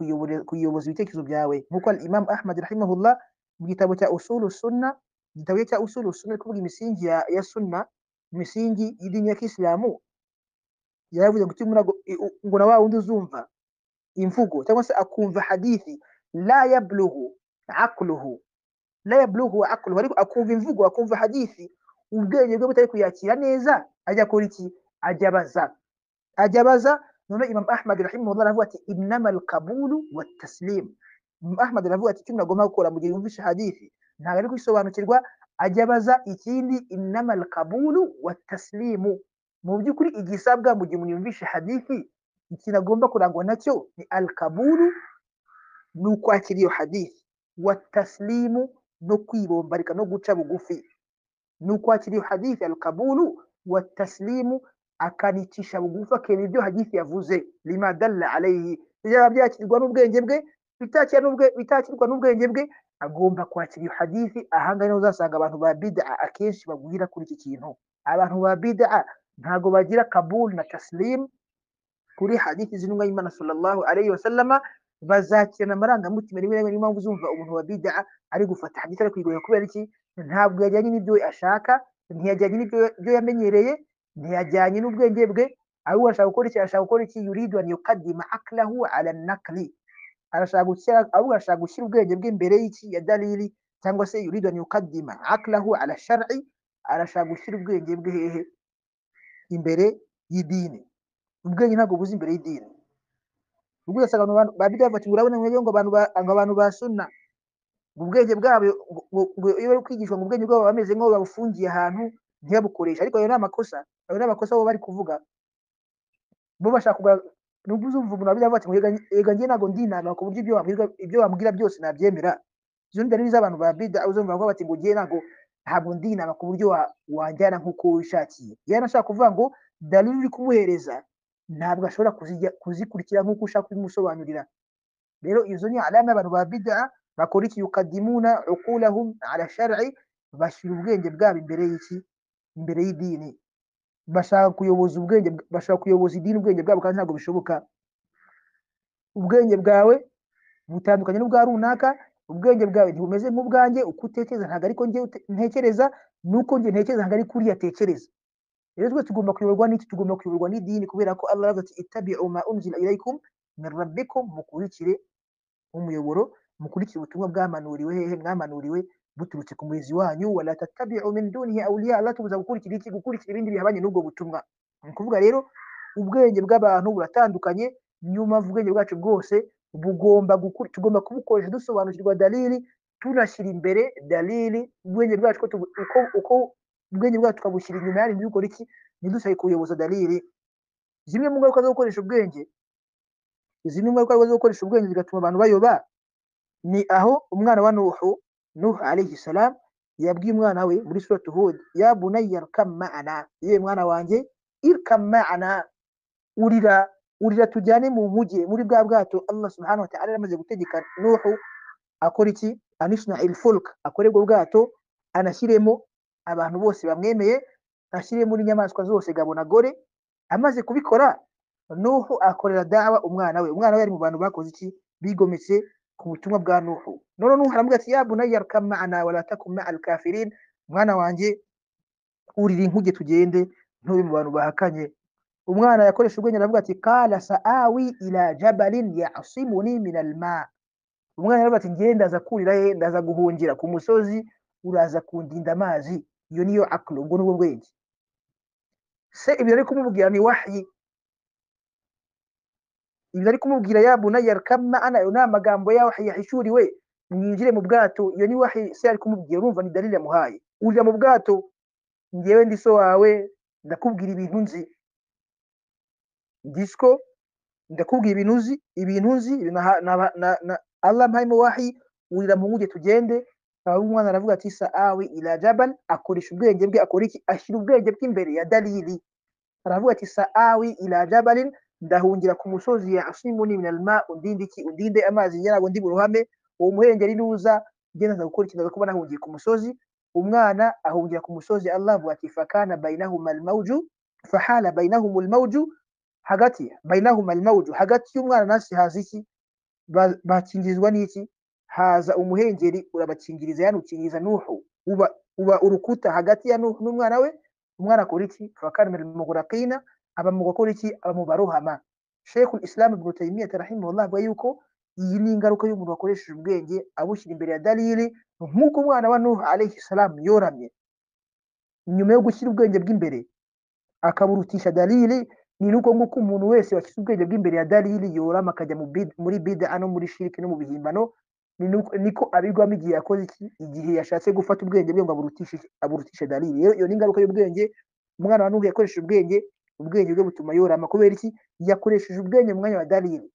kuyoboza ibitekerezo byawe nk'uko Imam Ahmad rahimahullah mu gitabo cya usulu sunna igitabo cya usulu sunna kuvuga imisingi ya, ya sunna imisingi y'idini ya Kiislamu yaravuze ngo ngo na wa wundi uzumva imvugo cyangwa se akumva hadithi la yablughu aqluhu la yablughu aqluhu ariko akumva imvugo akumva hadithi ubwenge bwe butari kuyakira neza ajya kora iki ajya baza ajya baza none Imam Ahmad rahimahullah aravuga ati innamal qabulu wat taslim Imam Ahmad aravuga ati kimwe agomba gukora mu gihe yumvisha hadithi ntabwo ari kwisobanukirwa ajya abaza ikindi innama alqabulu wataslimu mu by'ukuri igisabwa mu gihe umuntu yumvishe hadithi ikintu agomba kurangwa nacyo ni alqabulu ni ukwakira iyo hadithi wataslimu no kwibombarika no guca bugufi ni ukwakira iyo hadithi alqabulu wataslimu akanicisha bugufi akemera ibyo hadithi yavuze lima dalla alayhi byaba byakirwa n'ubwenge bwe bitakirwa n'ubwenge bwe agomba kwakira iyo hadithi ahangahe niho uzasanga abantu ba bid'a akenshi bagwira kuri iki kintu abantu ba bid'a ntago bagira kabul na taslim kuri hadithi z'intumwa y'Imana sallallahu alayhi wa sallama bazakirana amarangamutima rimwe rimwe niyo mpamvu uzumva umuntu wa bid'a ari gufata hadithi ari kuyigoya kubera iki ntabwo yajyanye n'ibyo ashaka ntiyajyanye n'ibyo yamenyereye ntiyajyanye n'ubwenge bwe ahubwo arashaka gukora iki arashaka gukora iki yuridu an yuqaddima aklahu ala nakli arashaka gushyira ahubwo arashaka gushyira ubwenge bwe imbere y'iki ya dalili cyangwa se yuridu an yuqaddima aklahu ala shar'i arashaka gushyira ubwenge bwe hehe imbere y'idini ubwenge ntabwo buzi imbere y'idini ubwo ugasanga abantu ba bidayi bati urabona ngo abantu ngo abantu ba sunna ubwenge bwabo iyo bari kwigishwa ngo ubwenge bwabo bameze nk'aho babufungiye ahantu ntibabukoreshe ariko ayo ni amakosa ayo ni amakosa bo bari kuvuga bo bashaka nubwo uzumva umuntu wabivuga ati yega njye ntabwo ndinana ku buryo ibyo wambwira ibyo wambwira byose nabyemera izo ni dalili z'abantu ba bida uzumva ngo bati ngo njye ntabwo ntabwo ndinana ku buryo wanjyana nk'uko wishakiye yari ashaka kuvuga ngo dalili uri kumuhereza ntabwo ashobora kuzikurikira nk'uko ushaka kubimusobanurira rero izo ni alama y'abantu ba bida bakora iki yukadimuna uqulahum ala shar'i bashyira ubwenge bwabo imbere y'iki imbere y'idini bashaka kuyoboza ubwenge bashaka kuyoboza idini ubwenge bwabo kandi ntabwo bishoboka ubwenge bwawe butandukanye n'ubwa runaka ubwenge bwawe ntibumeze nk'ubwanjye uko utekereza ntabwo ariko njye ntekereza nuko njye ntekereza ntabwo ariko uriya atekereza rero twese tugomba kuyoborwa n'iki tugomba kuyoborwa n'idini kubera ko Allah ati ittabi'u ma unzila ilaykum min rabbikum mukurikire umuyoboro mukurikire ubutumwa bwamanuriwe hehe mwamanuriwe buturutse ku murezi wanyu wala tatabi'u min dunihi awliya Allah tubuza gukurikira iki gukurikira ibindi bihabanye n'ubwo butumwa ni kuvuga rero ubwenge bw'abantu buratandukanye nyuma ubwenge bwacu bwose bugomba gukuri tugomba kubukoresha dusobanukirwa dalili tunashyira imbere dalili ubwenge bwacu uko uko ubwenge bwacu tukabushyira inyuma yari dukora iki ntidusabe kuyoboza dalili zimwe mu ngaruka zo gukoresha ubwenge zimwe mu ngaruka zo gukoresha ubwenge zigatuma abantu bayoba ni aho umwana wa Nuhu Nuh alayhi salam yabwiye umwana we muri suratu Hud ya bunayya irkam ma'ana ye mwana wanjye irkam ma'ana urira urira tujyane mu mujye muri bwa bwato Allah subhanahu wa ta'ala yamaze gutegeka Nuhu akora iki anishna ilfulk akora ubwo bwato anashyiremo abantu bose bamwemeye ashyiremo n'inyamaswa zose gabo na gore amaze kubikora Nuhu akorera dawa umwana we umwana we ari mu bantu bakoze iki bigometse ku butumwa bwa Nuhu none Nuhu aramubwira ati ya bunayya arkam ma'ana wala takum ma'al kafirin mwana wanje urira inkuge tugende ntube mu bantu bahakanye umwana yakoresha ubwenge aravuga ati qala sa'awi ila jabalin ya'simuni min alma umwana aravuga ati ngiye ndaza kurira he ndaza guhungira ku musozi uraza kundinda amazi iyo niyo aklo ubwo nubwo bwenge se ibyo ari kumubwira ni wahyi ibyo ari kumubwira ya bunayya kamana ayo ni amagambo ya wahi yahishuriwe mwinjire mu bwato iyo ni wahi se ari kumubwira urumva ni dalili yamuhaye urira mu bwato njyewe ndi so wawe ndakubwira ibintu nzi disko ndakubwira ibintu uzi ibintu nzi Allah mpayimo wahi urira mu nguge tugende umwana aravuga ati sa'awi ila jabal akoresha ubwenge bwe akora iki ashyira ubwenge bw'imbere ya dalili aravuga ati sa'awi ila jabalin ndahungira ku musozi ya asimuni min alma undinde iki undinde amazi nyarago ndi buruhame uwo muhengeri nuza ngenda gukora ikintu kuba nahungiye ku musozi umwana ahungira ku musozi Allah avuga ati fakana bainahuma almawju fahala bainahum almawju hagati bainahuma almawju hagati y'umwana nasi haza iki bakingizwa n'iki haza umuhengeri urabakingiriza yanukingiriza nuhu uba uba urukuta hagati ya nuhu n'umwana we umwana akora iki fakana min almughraqina aba mu gukora iki aba mu barohama shekul isilamu ibn taymiya rahimahullah avuga yuko iyi ni ingaruka y'umuntu wakoresheje ubwenge abushyira imbere ya dalili nk'uko umwana wa nuhu alayhi salamu yoramye nyuma yo gushyira ubwenge bw'imbere akaburutisha dalili ni nuko nguko umuntu wese washyize ubwenge bw'imbere ya dalili yorama akajya muri bida no muri shiriki no mu bihimbano ni nuko- niko abigwamo igihe yakoze iki igihe yashatse gufata ubwenge bwe ngo aburutishe aburutishe dalili rero iyo ni ingaruka y'ubwenge umwana wa nuhu yakoresheje ubwenge ubwenge bwe butuma yorama kubera iki yakoresheje ubwenge mu mwanya wa dalili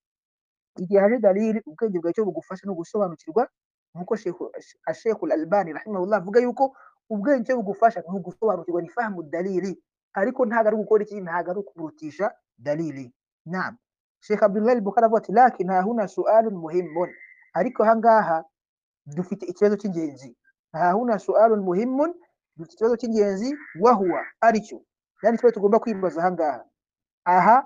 igihe haje dalili ubwenge bwawe cyo bugufasha no gusobanukirwa nkuko Sheikh- Sheikh Al-Albani rahimahullah avuga yuko ubwenge cyo bugufasha ni ugusobanukirwa ni fahamu dalili ariko ntabwo ari gukora iki ntabwo ari ukurutisha dalili naam Sheikh Abdullah Al-Bukhari avuga ati lakin hahuna su'alun muhimmun ariko ahangaha dufite ikibazo cy'ingenzi hahuna su'alun muhimmun dufite ikibazo cy'ingenzi wahuwa aricyo yani ikibazo tugomba kwibaza ahangaha aha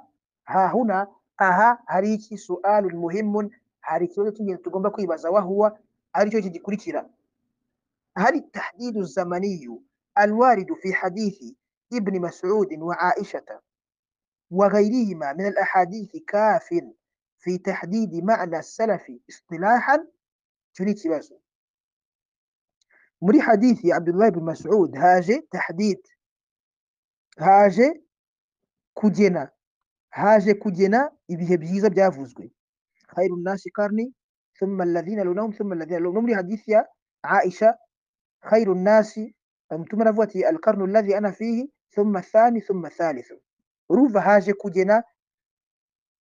hahuna aha hari iki su'alun muhimun hari ikibazo cy'ingenzi tugomba kwibaza wahuwa aricyo iki gikurikira هل التحديد الزمني الوارد في حديث ابن مسعود وعائشة وغيرهما من الأحاديث كاف في تحديد معنى السلف اصطلاحا تريد بس مري حديث عبد الله بن مسعود هاجي تحديد هاجي كجنا haje kugena ibihe byiza byavuzwe khairu nnasi karni thumma alladhina lunahum thumma alladhina lunahum muri hadithi ya aisha khairu nnasi mtume anavuga ati alqarnu alladhi ana fihi thumma athani thumma athalithu urumva haje kugena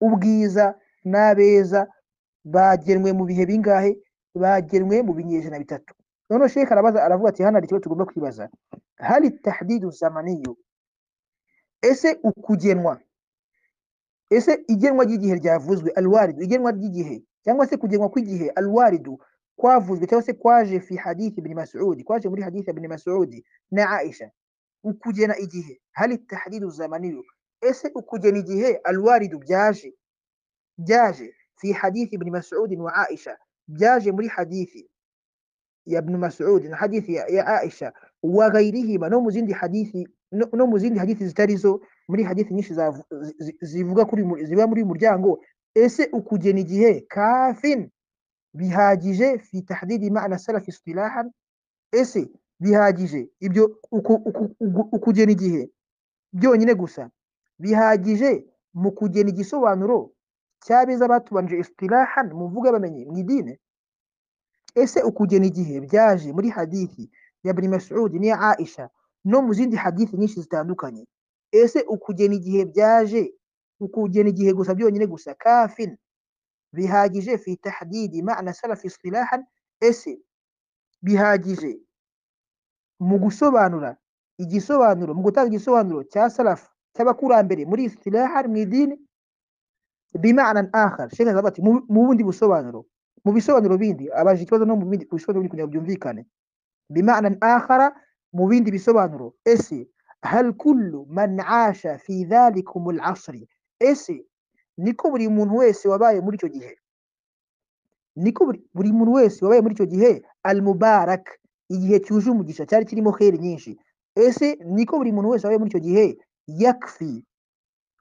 ubwiza n'abeza bagenwe mu bihe bingahe bagenwe mu binyejana bitatu noneho shekh arabaza aravuga ati hano hari ikibazo tugomba kwibaza hali tahdidu zamaniyu ese ukugenwa ese igenwa ry'igihe ryavuzwe alwaridu igenwa ry'igihe cyangwa se kugenwa kw'igihe alwaridu kwavuzwe cyangwa se kwaje fi hadithi ibn mas'ud kwaje muri hadithi ibn mas'ud na aisha ukugena igihe hali tahdidu zamaniyu ese ukugena igihe alwaridu byaje byaje fi hadithi ibn mas'ud wa aisha byaje muri hadithi ya ibn mas'ud na hadithi ya, ya aisha wa ghairihima no mu zindi hadithi no, no mu zindi hadithi zitari zo muri hadithi nyinshi zavu- zi- zi- zivuga kuri mu- ziba muri uyu muryango ese ukugena igihe kafin bihagije fi tahdidi ma'na salaf istilahan ese bihagije ibyo uku- uku- ugu- ukugena igihe byonyine gusa bihagije mu kugena igisobanuro cy'abeza batubanje istilahan mu mvugo y'abamenyi mu idini ese ukugena igihe byaje muri hadithi ya ibn mas'ud n'iya aisha no mu zindi hadithi nyinshi zitandukanye ese ukugena igihe byaje ukugena igihe gusa byonyine gusa kafin bihagije fi tahdidi ma'na salaf istilahan ese bihagije mu gusobanura igisobanuro mu gutanga igisobanuro cya salaf cy'abakurambere muri istilahan mu idini bima'nan akhar shekh azaba ati mu mu bundi busobanuro mu bisobanuro bindi abaje ikibazo no mu bindi ku bisobanuro bindi kugira ngo byumvikane بمعنى آخر مبين دي بيسوبانرو اسي هل كل من عاش في ذلكم العصر اسي نيكو بري مون ويس وباي مريتو جيه نيكو بري- بري مون ويس وباي مريتو جيه المبارك igihe cyuje umugisha cyari kirimo heri nyinshi ese niko buri muntu wese wabaye muri icyo gihe yakfi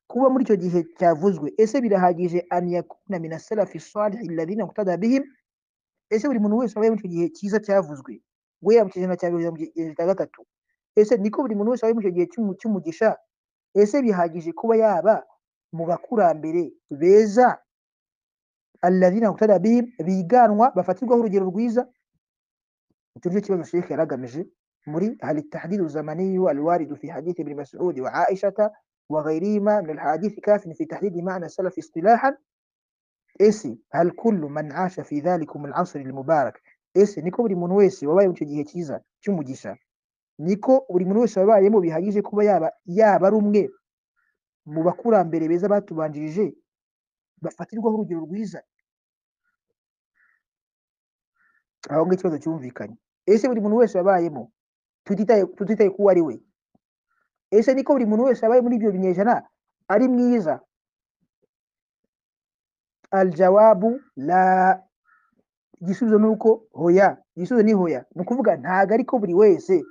kuba muri icyo gihe cyavuzwe ese birahagije an yakuna min as-salafi salih alladhina muqtada bihim ese buri muntu wese wabaye muri icyo gihe cyiza cyavuzwe we mu kinyejana cya bibiri na mirongo irindwi na gatatu ese niko buri muntu wese wabaye muri icyo gihe cy'umu- cy'umugisha ese bihagije kuba yaba mu bakurambere beza alladhina muqtada bihim biganwa bafatirwaho urugero rwiza icyo nicyo kibazo shekhe yari agamije muri hali tahdidu zamaniyu alwaridu fi hadithi ibn mas'ud wa aishata wa ghairihima min alhadithi kafin fi tahdidi ma'na salaf istilahan ese hal kullu man asha fi dhalikum al-asr al-mubarak ese niko buri muntu wese wabaye mu icyo gihe cyiza cy'umugisha niko buri muntu wese wabayemo bihagije kuba yaba yaba ari umwe mu bakurambere beza batubanjirije bafatirwaho urugero rwiza aho ngaho ikibazo cyumvikanye ese buri muntu wese wabayemo tutitaye tutitaye ku uwo ari we ese niko buri muntu wese wabaye muri ibyo binyejana ari mwiza aljawabu la igisubizo ni uko hoya igisubizo ni hoya ni ukuvuga ntabwo ariko buri wese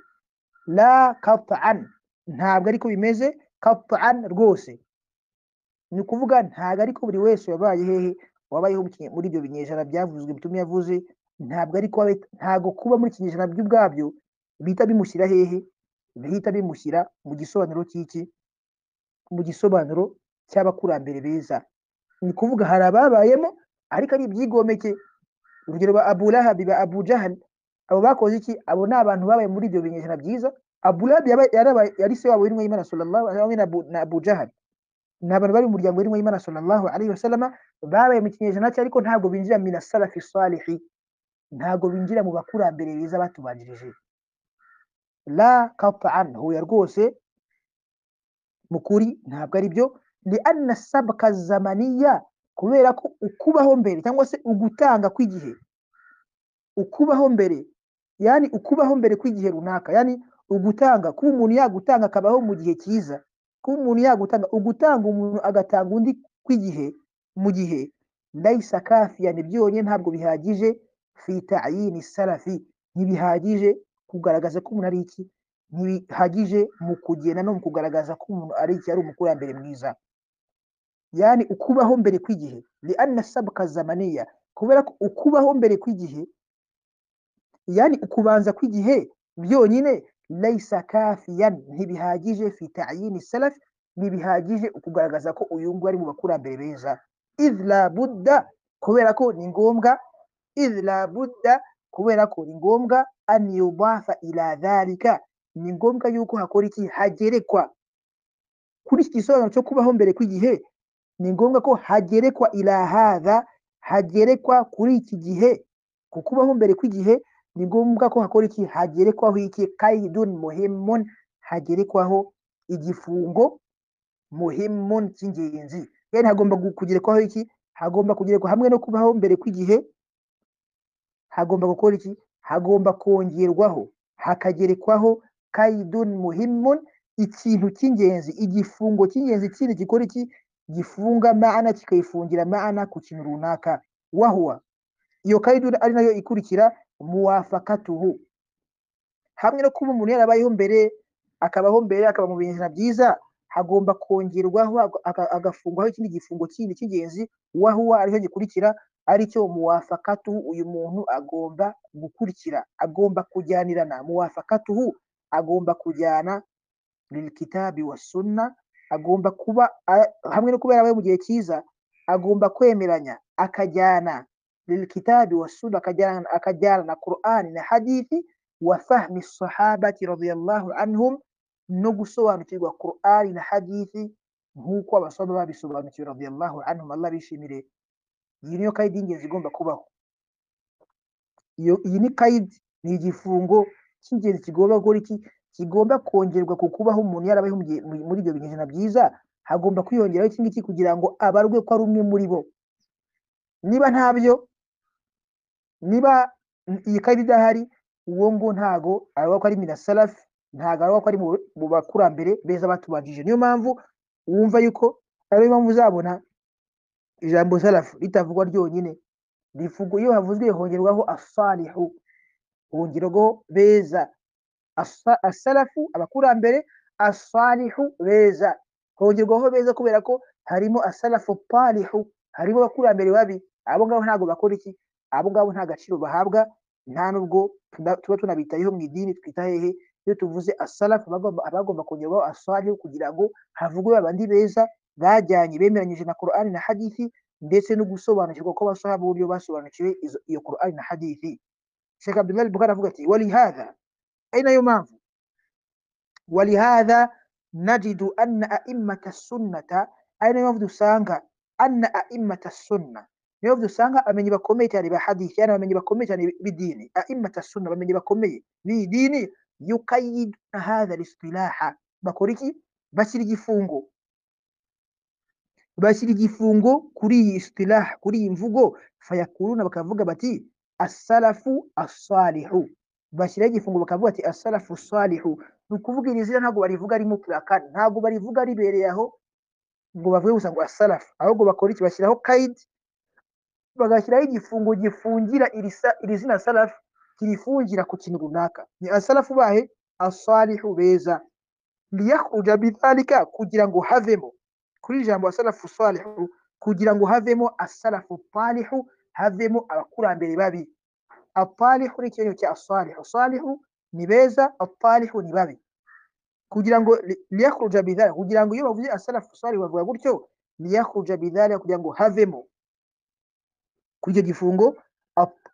la kataan ntabwo ariko bimeze kataan rwose ni ukuvuga ntabwo ariko buri wese wabaye hehe wabayeho mu kinye- muri ibyo binyejana byavuzwe bituma yavuze ntabwo ariko wabaye- ntabwo kuba muri ikinyejana byo ubwabyo bihita bimushyira hehe bihita bimushyira mu gisobanuro cy'iki mu gisobanuro cy'abakurambere beza ni ukuvuga hari ababayemo ariko ari ibyigomeke urugero ba abu lahabi ba abu jahali abo bakoze iki abo ni abantu babaye muri ibyo binyejana byiza abu lahabi yabaye- yarabaye- yari se wabo w'intumwa y'imana sallallahu alaihi wasallam na abu, na abu jahali ni abantu bari mu muryango w'intumwa y'imana sallallahu alaihi wasallam babaye mu kinyejana cye ariko ntabwo binjira mina salafi salihi ntabwo binjira mu bakurambere beza batubanjirije la qat'an huya rwose mu kuri ntabwo ari byo li anna sabka zamaniya kubera ko ukubaho mbere cyangwa se ugutanga kw'igihe ukubaho mbere yani ukubaho mbere kw'igihe runaka yani ugutanga kuba umuntu yagutanga akabaho mu gihe cyiza kuba umuntu yagutanga ugutanga umuntu agatanga undi kw'igihe mu gihe laisa kafiya ni byonyine ntabwo bihagije fi ta'yini salafi ntibihagije kugaragaza ko umuntu ari iki ntibihagije mu kugenda no mu kugaragaza ko umuntu ari iki ari umukurambere mwiza yani ukubaho mbere kw'igihe li anna sabka zamaniya kubera ko ukubaho mbere kw'igihe yani ukubanza kw'igihe byonyine laisa kafiyan ntibihagije fi ta'yini salaf ntibihagije ukugaragaza ko uyu nguyu ari mu bakurambere beza idh la budda kubera ko ni ngombwa idh la budda kubera ko ni ngombwa an yudafa ila dhalika ni ngombwa yuko hakora iki hagerekwa kuri iki gisobanuro cyo kubaho mbere kw'igihe ni ngombwa ko hagerekwa ila hadha hagerekwa kuri iki gihe ku kubaho mbere kw'igihe ni ngombwa ko hakora iki hagerekwaho iki kaidun muhimun hagerekwaho igifungo muhimun cy'ingenzi yani hagomba gu- kugerekwaho iki hagomba kugerekwa hamwe no kubaho mbere kw'igihe hagomba gukora iki hagomba kongerwaho hakagerekwaho kaidun muhimun ikintu cy'ingenzi igifungo cy'ingenzi kindi gikora iki gifunga maana kikayifungira maana ku kintu runaka wahuwa iyo kaidun ari nayo ikurikira muwafakatuhu hamwe no kuba umuntu yarabayeho mbere akabaho mbere akaba mu binyejana byiza hagomba kongerwaho aga- agafungwaho ikindi gifungo kindi cy'ingenzi wahuwa aricyo gikurikira aricyo muwafakatuhu uyu muntu agomba gukurikira agomba kujyanirana muwafakatuhu agomba kujyana lilkitabi wa sunna agomba kuba a- hamwe no kuba yarabaye mu gihe cyiza agomba kwemeranya akajyana lilkitabi wa sunna akajyana akajyana na qur'ani na hadithi wa fahmi sahabati radiyallahu anhum no gusobanukirwa qur'ani na hadithi nk'uko abasaba babisobanukiwe radiyallahu anhum allah bishimire iyi niyo kayidi y'ingenzi igomba kubaho iyo iyi ni kayidi ni igifungo cy'ingenzi kigomba gukora iki kigomba kongerwa ku kubaho umuntu yarabayeho mu gihe- mu- muri ibyo binyejana byiza hagomba kwiyongeraho iki ngiki kugira ngo abarwe ko ari umwe muri bo niba ntabyo niba n- iyi kayidi idahari uwo ngo ntago aravuga ko ari mina salafi ntago aravuga ko ari mu- mu bakurambere beza batubanjije niyo mpamvu wumva yuko ariyo mpamvu uzabona ijambo salafu ritavugwa ryonyine rivugwa iyo havuzwe hongerwaho asalihu hongerwaho beza asa- asalafu abakurambere asalihu beza hongerwaho beza kubera ko harimo asalafu palihu harimo abakurambere babi abo ngabo ntabwo bakora iki abo ngabo nta gaciro bahabwa nta n'ubwo tuna- tuba tunabitayeho mu idini twita hehe iyo tuvuze asalafu abagomba abagomba kongerwaho asalihu kugira ngo havugwe babandi beza bajyanye bemeranyije na korani na hadithi ndetse no gusobanukirwa ko abasahaba uburyo basobanukiwe izo- iyo korani na hadithi Sheikh Abdullah al-Bukhari avuga ati walihadha ari nayo mpamvu ولهذا نجد أن أئمة السنة أين يفضل سانغا أن أئمة السنة يفضل سانغا أمن يبقومي تاني بحديث أنا أمن يبقومي تاني بديني أئمة السنة أمن يبقومي بديني يقيد هذا الاصطلاح بكوريكي بشري جفونغو bashyira igifungo kuri iyi istilah kuri iyi mvugo fayakuruna bakavuga bati asalafu asalihu bashyiraho igifungo bakavuga bati asalafu salihu ni ukuvuga iri zina ntabwo barivuga ari mutlaka ntabwo barivuga ribereye aho ngo bavuge gusa ngo asalafu ahubwo bakora iki bashyiraho kayidi bagashyiraho igifungo gifungira iri sa- iri zina salafu kirifungira ku kintu runaka ni asalafu bahe asalihu beza liyakhruja bidhalika kugira ngo havemo kuri ijambo asalafu salihu kugira ngo havemo asalafu talihu havemo abakurambere babi atalihu ni ikinyuranyo cya asalihu salihu ni beza atalihu ni babi kugira ngo li- liyakhruja bidhalika kugira ngo iyo bavuze asalafu salihu bavuga gutyo liyakhruja bidhalika kugira ngo havemo kuri icyo gifungo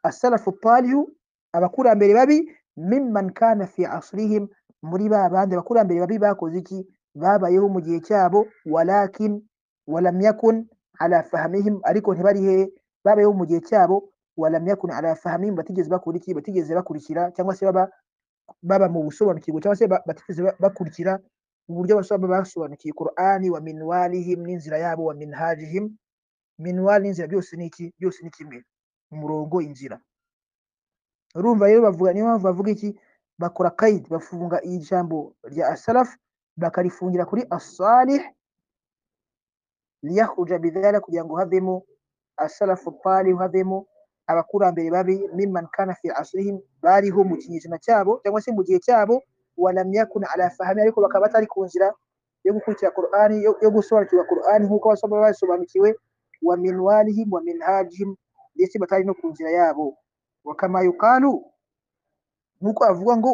asalafu talihu abakurambere babi mimman kana fi asrihim muri ba bandi abakurambere babi bakoze iki babayeho mu gihe cyabo walakin walam yakun ala fahamihim ariko ntibari hehe babayeho mu gihe cyabo walam yakun ala fahamihim batigeze bakora iki batigeze bakurikira cyangwa se baba baba mu busobanukirwa cyangwa se ba- batigeze ba- bakurikira uburyo basoba basobanukiye Qur'ani wa minwalihim n'inzira yabo wa minhajihim minwal n'inzira byose ni iki byose ni kimwe umurongo inzira urumva rero bavuga niyo mpamvu bavuga iki bakora kaid bafunga ijambo rya asalaf bakarifungira kuri asalih liyahuja bidhala kugira ngo havemo asalafu talih havemo abakurambere babi mimman kana fi asrihim bariho mu kinyejana cyabo cyangwa se mu gihe cyabo walam yakun ala fahami ariko bakaba batari ku nzira yo gukurikira Qur'ani yo, yo gusobanukirwa Qur'ani nk'uko basoma basobanukiwe wa minwalihim wa minhajihim ndetse batari no ku nzira yabo wakama yukalu nk'uko havugwa ngo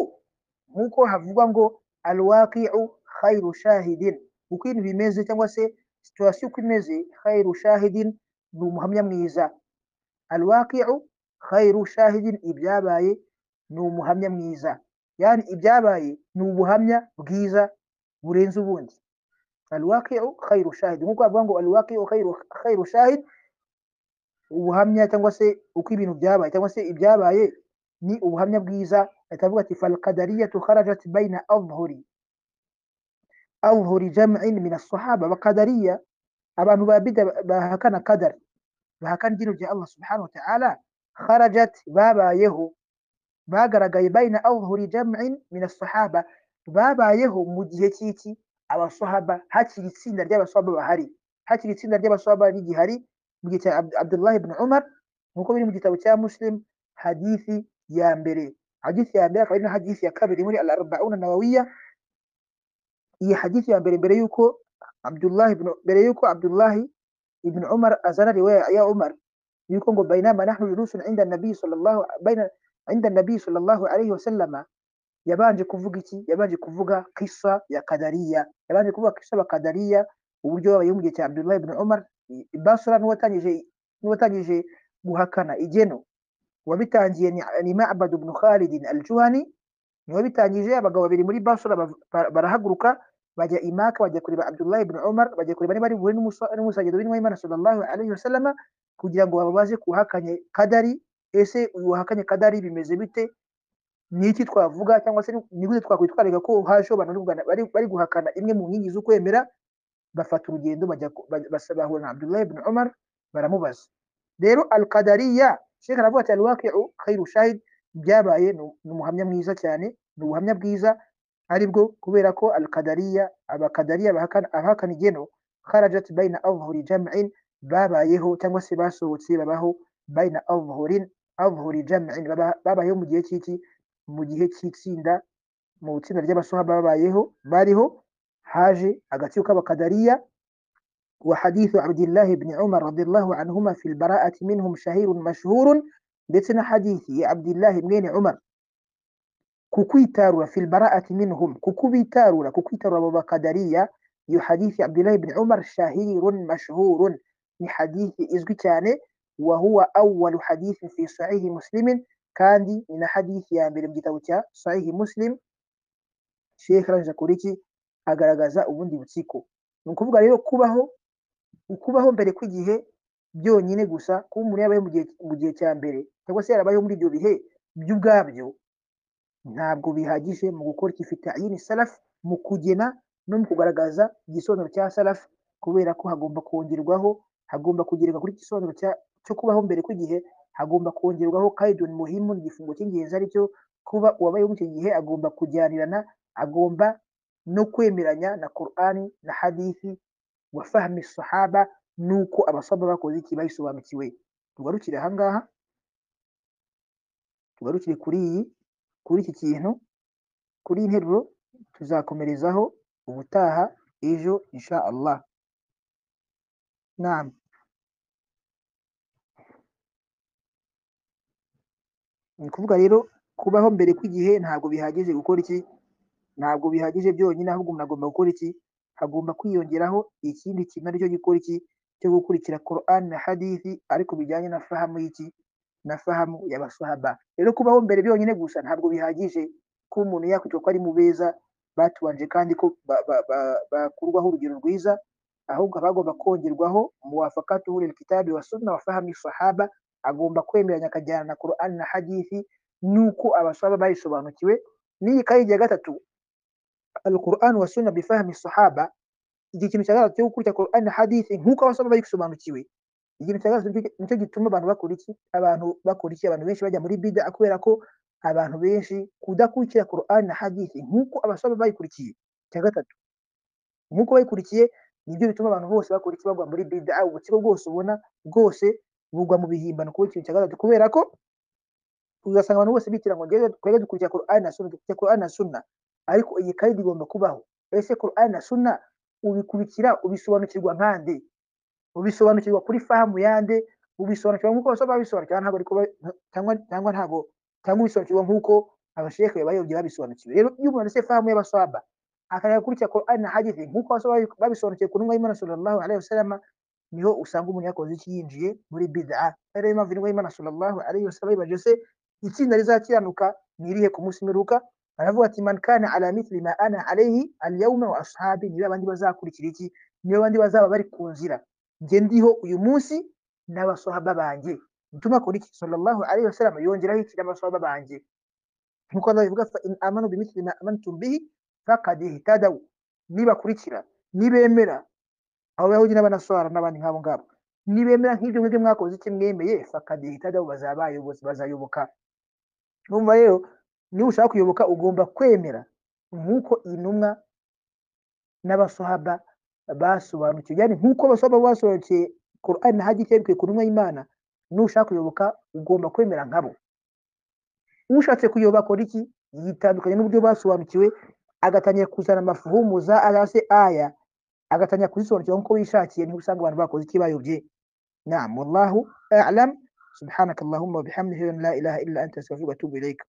nk'uko havugwa ngo alwaqi'u khairu shahidin uko ibintu bimeze cyangwa se situation uko imeze khairu shahidin ni umuhamya mwiza alwaqi'u khairu shahidin ibyabaye ni umuhamya mwiza yani ibyabaye ni ubuhamya bwiza burenze ubundi alwaqi'u khairu shahid nk'uko bavuga ngo alwaqi'u khairu khairu shahid ubuhamya cyangwa se uko ibintu byabaye cyangwa se ibyabaye ni ubuhamya bwiza atavuga ati fal qadariyatu kharajat baina adhhuri adhhuri jam'in min as-sahaba wa qadariya abantu babida bahakana qadar bahakana idini rya Allah subhanahu wa ta'ala kharajat babayeho bagaragaye bayina awuhuri jam'in min as-sahaba babayeho mu gihe cy'iki abasahaba hakiri itsinda ry'abasahaba bahari hakiri itsinda ry'abasahaba rigihari mu gihe cya Ab- Abdullah ibn Umar nk'uko biri mu gitabo cya Muslim hadithi ya mbere hadithi ya mbere akaba ari na hadithi ya kabiri muri al-arba'una nawawiya iyi hadithi ya mbere mbere yuko Abdullah ibn mbere yuko Abdullah ibn Umar azana riwaya ya Umar yuko ngo bainama nahnu julusun inda nabi sallallahu baina inda nabi sallallahu alayhi wasallama yabanje kuvuga iki yabanje kuvuga kisa ya kadariya yabanje kuvuga kisa ya kadariya uburyo babayeho mu gihe cya Abdullah ibn Umar i- i Basra n'uwatangije n'uwatangije guhakana igeno wabitangiye ni, ni Ma'bad ibn Khalid al-Juhani ni wabitangije abagabo babiri muri Basra bav- ba- barahaguruka bajya imaka bajya kureba Abdullah ibn Umar bajya kureba niba ari buhure n'umusa- n'umusagido w'intumwa y'Imana sallallahu alayhi wasallama kugira ngo babaze kuhakanye kadari ese uyu wahakanye kadari bimeze bite ni iki twavuga cyangwa se ni- ni gute twakwitwararika ko haje abantu bari kugana- bari bari guhakana imwe mu nkingi z'ukwemera bafata urugendo bajya ku- bajya- basa- bahura na Abdullah ibn Umar baramubaza rero al-Qadariyya Sheikh aravuga ati al-waqi'u khairu shahid byabaye ni ni umuhamya mwiza cyane ni ubuhamya bwiza aribwo kubera ko al-Qadariyya abakadariya bahakana abahakana igeno kharajat baina adhhuri jam'in babayeho cyangwa se basohotse babaho baina adhhurin adhhuri jam'in baba- babayeho mu gihe cy'iki mu gihe cy'itsinda mu itsinda ry'abasuhaba babayeho bariho haje agatsiko k'abakadariya wa hadithu abdillahi ibn umar radiyallahu anhuma fil bara'ati minhum shahirun mashhurun ndetse na hadithi ya abdillahi mwene umar kukwitarura fil bara'ati minhum kukubitarura kukwitarura abo bakadariya iyo hadithi ya abdillahi ibn umar shahirun mashhurun ni hadithi izwi cyane wa huwa awwalu hadithin fi sahihi muslimin kandi ni na hadithi ya mbere mu gitabo cya sahihi muslim Sheikh arangije akora iki agaragaza ubundi butsiko ni ukuvuga rero kubaho ukubaho mbere kw'igihe byonyine gusa kuba umuntu yarabayeho mu gihe mu gihe cya mbere cyangwa se yarabayeho muri ibyo bihe by'ubwabyo ntabwo bihagije mu gukora ikifite ayini salafu mu kugena no mu kugaragaza igisobanuro cya salafu kubera ko hagomba kongerwaho hagomba kugerwa kuri iki gisobanuro cya- cyo kubaho mbere kw'igihe hagomba kongerwaho kaidun muhimu igifungo cy'ingenzi aricyo kuba uwabayeho muri icyo gihe agomba kujyanirana agomba no kwemeranya na Qur'ani na hadithi wa fahmi sahaba nuko abasaba bakoze iki bayisobanukiwe tugarukire ahangaha tugarukire kuri iyi kuri iki kintu kuri iyi nteruro tuzakomerezaho ubutaha ejo insha Allah naam ni ukuvuga rero kubaho mbere kw'igihe ntabwo bihagije gukora iki ntabwo bihagije byonyine ahubwo umuntu agomba gukora iki hagomba kwiyongeraho ikindi kintu aricyo gikora iki cyo gukurikira Qur'an na hadithi ariko bijyanye na fahamu y'iki na fahamu y'abasahaba rero kubaho mbere byonyine gusa ntabwo bihagije ko umuntu yakwitwa ko ari mu beza batubanje kandi ko bakurwaho urugero rwiza ahubwo bagomba kongerwaho muwafakatu huril kitabi wa sunna wa fahamu sahaba agomba kwemeranya akajyana na Qur'an na hadithi nuko abasahaba bayisobanukiwe n'iyi kayi ya gatatu al-Qur'an wa sunna bi fahmi sahaba iki kintu cya gatatu cyo gukurikira Qur'an na hadithi nkuko abasahaba bayisobanukiwe ikintu cya gatatu nicyo gituma abantu bakora iki abantu bakora iki abantu benshi bajya muri bida kubera ko abantu benshi kudakurikira Qur'an na hadithi nkuko abasaba bayikurikiye cya gatatu nkuko bayikurikiye nibyo bituma abantu bose bakora iki bagwa muri bida ubutsiko bwose ubona bwose bugwa mu bihimbano kuba ikintu cya gatatu kubera ko uzasanga abantu bose bitirira ngo ngeze twege dukurikira Qur'an na sunna dukurikira Qur'an na sunna ariko iyi kandi igomba kubaho ese Qur'an na sunna ubikurikira ubisobanukirwa nkande ubisobanukirwa kuri fahamu yande ubisobanukirwa nk'uko abasaba babisobanukirwa ntabwo ariko cyangwa cyangwa ntabwo cyangwa ubisobanukirwa nk'uko abashekhe bayobye babisobanukiwe rero iyo umuntu ese fahamu y'abasaba akajya gukurikira Qur'an na hadithi nk'uko abasaba babisobanukiwe ku ntumwa y'Imana sallallahu alaihi wasallam niho usanga umuntu yakoze iki yinjiye muri bid'a rero iyo mpamvu intumwa y'Imana sallallahu alaihi wasallam ibaje se itsinda rizakiranuka ni irihe ku munsi mperuka aravuga ati man kana ala mithli ma ana alayhi al-yawma wa ashabi niba abandi bazakurikira iki niba abandi bazaba bari ku nzira njye ndiho uyu munsi n'abasahaba banjye mutuma kuri iki sallallahu alaihi wasallam yongeraho iki n'abasahaba banjye nkuko Allah bivuga fa in amanu bi mithli ma amantum bihi faqad ihtadaw nibakurikira nibemera abo yahudi n'abanaswara n'abandi nk'abo ngabo nibemera nk'ibyo mwebwe mwakoze iki mwemeye faqad ihtadaw bazabayobozi bazayoboka numva rero niba ushaka kuyoboka ugomba kwemera nk'uko intumwa n'abasahaba basobanukiwe yani nkuko basaba basobanukiye Qur'an na hadith yabikuye ku ntumwa y'Imana nushaka kuyoboka ugomba kwemera nkabo ushatse kuyoboka iki yitandukanye n'uburyo basobanukiwe agatangira kuzana amafuhumuza arase aya agatangira kuzisobanukira nk'uko wishakiye niho usanga abantu bakoze iki bayobye naam wallahu a'lam subhanakallahumma wa bihamdika la ilaha illa anta astaghfiruka wa atubu ilayka